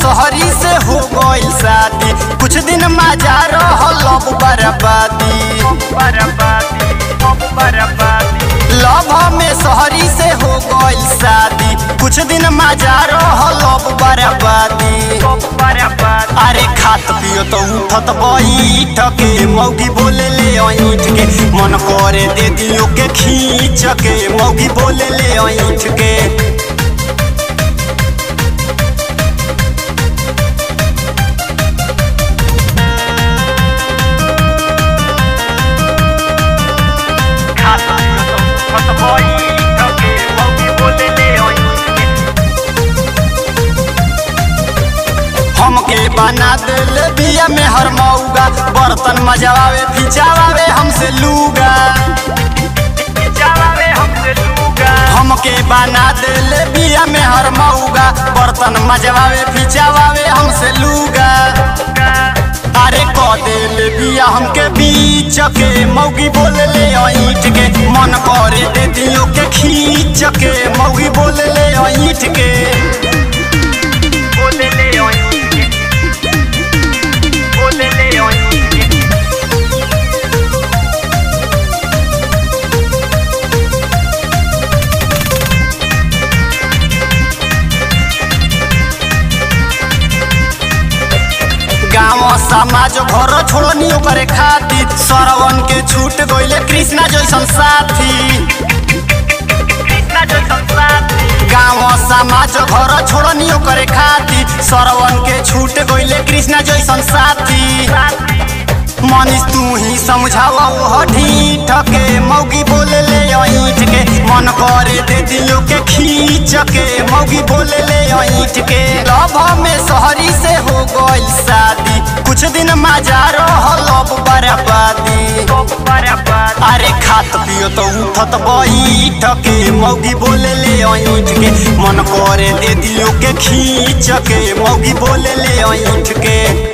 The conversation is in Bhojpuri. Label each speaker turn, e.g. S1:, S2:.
S1: शहरी से हो गई शादी कुछ दिन मजा रहल अब बर्बादी लव में शहरी से हो गई शादी कुछ दिन मजा रहल अब बर्बादी अरे खात पियो तो उठत बैठ के मौगी बोले ले ऐठ के मन करे दे दियो के खींच के मौगी बोले ले ऐठ के हमके बना दिल बिया में हर मौगा बर्तन मजवावे फिचावे हमसे लूगा हमके बना दिल बिया में हर मौगा बर्तन मजवावे फिचावे हमसे लूगा अरे क दिल बिया हमके बीच के मौगी बोले ले ऐठ के मन करे दे दियो के खींच के मौगी बोले ले ऐठ के गाँव समाज घर छोड़नी करे खातिर सरवन के छूट गईले कृष्णा जैसन साथी गाँव समाज घर छोड़नी करे खातिर सरवन के छूट गईले कृष्णा जैसन साथी मनीष तू ही समझावा वो ढीठ के मौगी बोले ले ऐठ के मन करे दे दियो के खींच के मौगी बोले ले ऐठ के लव में शहरी से हो गई शादी कुछ दिन मजा रहल अब बर्बादी अरे खात पियो तो उठत बैठ के मौगी बोले ले ऐठ के मन करे दे दियो के खींच के मौगी बोले ले ऐठ के